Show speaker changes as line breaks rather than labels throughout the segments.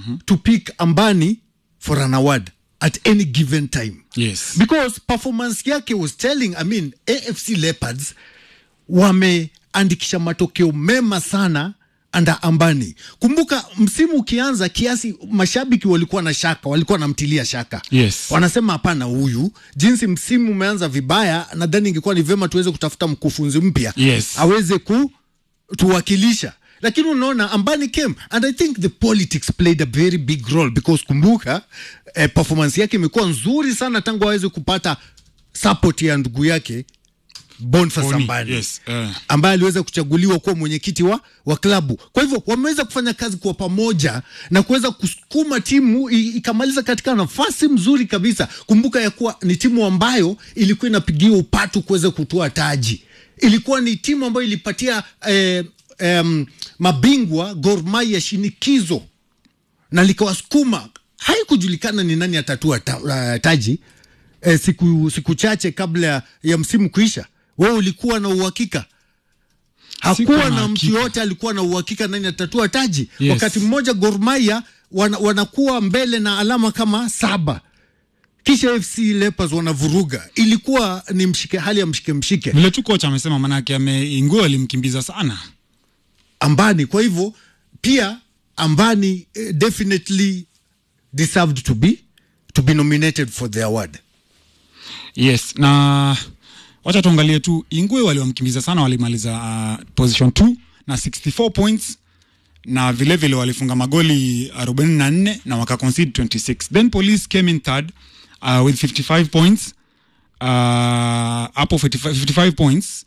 to pick ambani for an award at any given time
Yes.
because performance yake was telling i mean afc leopards wameandikisha matokeo mema sana anda ambani kumbuka msimu ukianza kiasi mashabiki walikuwa na shaka walikuwa namtilia shaka
Yes.
wanasema hapana huyu jinsi msimu umeanza vibaya nadhani ingekuwa ni vyema tuweze kutafuta mkufunzi mpya
Yes.
aweze kutuwakilisha lakini unaona ambani came and i think the politics played a very big role because kumbuka eh, performance yake imekuwa nzuri sana tangu aweze kupata support ya ndugu yake Boniface
Boni,
Ambani
yes, eh.
ambaye aliweza kuchaguliwa kuwa mwenyekiti wa, wa klabu. Kwa hivyo wameweza kufanya kazi kwa pamoja na kuweza kusukuma timu i- ikamaliza katika nafasi mzuri kabisa. Kumbuka ya kuwa ni timu ambayo ilikuwa inapigiwa upatu kuweza kutoa taji. Ilikuwa ni timu ambayo ilipatia eh, em, mabingwa Gor Mahia shinikizo na likawasukuma. Haikujulikana ni nani atatua ta, uh, taji eh, siku, siku chache kabla ya msimu kuisha. Wewe ulikuwa na uhakika?
Sikuwa
Hakuwa
na
na mtu
hakika.
yoyote alikuwa na uhakika nani atatua taji.
Yes.
Wakati mmoja Gor Mahia wana, wanakuwa mbele na alama kama saba kisha FC Leopards wanavuruga. Ilikuwa ni mshike, hali ya mshike mshike
Vile tu kocha amesema, manake ameinguo alimkimbiza sana.
Ambani. Kwa hivyo pia Ambani eh, definitely deserved to be to be nominated for the award.
Yes, na wacha tuangalie tu Ingwe waliwamkimbiza sana, walimaliza uh, position 2 na 64 points na vile vile walifunga magoli 44 na waka concede 26. Then police came in third uh, with 55 points uh, hapo 55, 55 points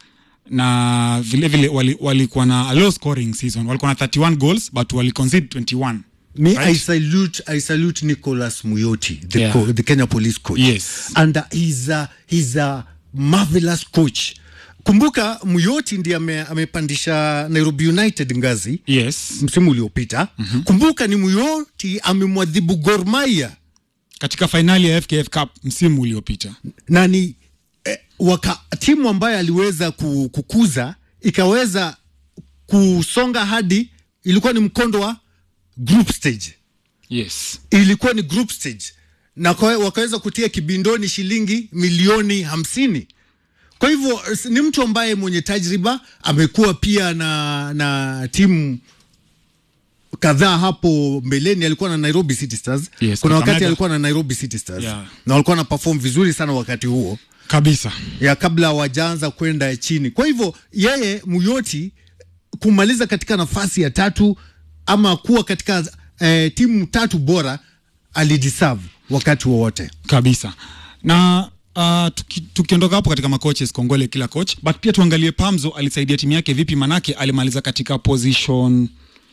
na vile vile wali- walikuwa na a low scoring season, walikuwa na 31 goals but wali concede 21.
Me,
Right.
I salute I salute Nicholas Muyoti, the,
Yeah.
co- the Kenya Police coach.
Yes.
And uh, he's a, he's a marvelous coach. Kumbuka Muyoti ndiye ame, amepandisha Nairobi United ngazi
Yes,
msimu uliopita. Mm-hmm. Kumbuka ni Muyoti amemwadhibu Gor Mahia
katika fainali ya FKF Cup msimu uliopita.
na ni eh, waka, timu ambayo aliweza ku- kukuza ikaweza kusonga hadi ilikuwa ni mkondo wa group stage
Yes.
ilikuwa ni group stage na kwa, wakaweza kutia kibindoni shilingi milioni hamsini kwa hivyo s- ni mtu ambaye mwenye tajriba amekuwa pia na na timu kadhaa hapo mbeleni alikuwa na Nairobi City Stars
Yes,
kuna wakati
Kakamega.
alikuwa na Nairobi City Stars
Yeah.
na walikuwa na perform vizuri sana wakati huo
Kabisa.
ya kabla hawajaanza kwenda chini. Kwa hivyo yeye Muyoti kumaliza katika nafasi ya tatu ama kuwa katika eh, timu tatu bora alideserve wakati wowote.
kabisa na uh, tuki, tukiondoka hapo katika macoaches kongole kila coach but pia tuangalie pamzo alisaidia timu yake vipi manake alimaliza katika position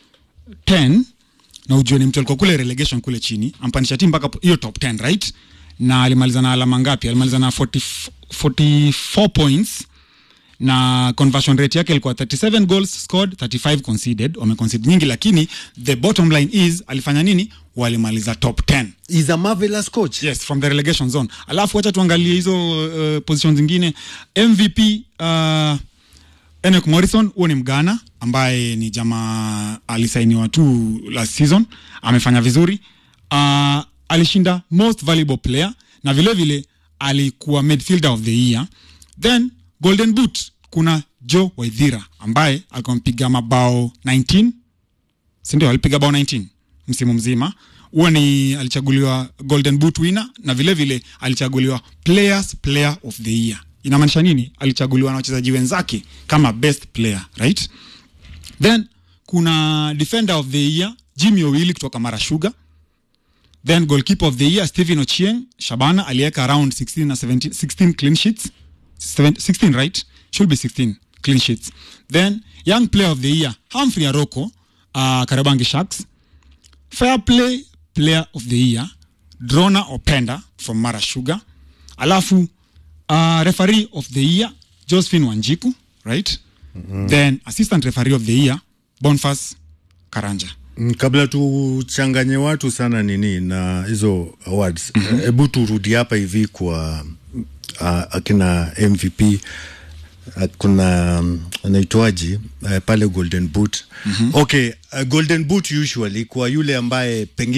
10 na ujue ni mtu alikuwa kule relegation kule chini ampandisha timu mpaka hiyo top 10 right na alimaliza na alama ngapi alimaliza na 40, 44 points na conversion rate yake ilikuwa 37 goals scored 35 conceded wameconcede nyingi lakini the bottom line is alifanya nini walimaliza top 10
Is a marvelous coach.
yes from the relegation zone alafu wacha tuangalie hizo uh, position zingine mvp uh, Enoch Morrison huo ni mgana ambaye ni jamaa alisainiwa tu last season amefanya vizuri uh, alishinda most valuable player na vile vile alikuwa midfielder of the year then golden boot kuna joe waithira ambaye alikuwa mpiga mabao 19 sindio alipiga bao 19 msimu mzima huo ni alichaguliwa golden boot winner na vile vile alichaguliwa players player of the year inamaanisha nini alichaguliwa na wachezaji wenzake kama best player right then kuna defender of the year jimmy owili kutoka mara sugar then goalkeeper of the year stephen ochieng shabana aliweka around 16 na 17, 16 clean sheets 7, 16 right should be 16 clean sheets then young player of the year humphrey aroko uh, karabangi sharks fair play player of the year drona openda from mara sugar alafu uh, referee of the year josephine wanjiku right mm-hmm. then assistant referee of the year bonfas karanja
Mm, kabla tuchanganye watu sana nini na hizo awards hebu mm-hmm. turudi hapa hivi kwa uh, akina mvp uh, kuna um, anaitwaji uh, pale golden boot mm-hmm. okay uh, golden boot usually kwa yule ambaye pengine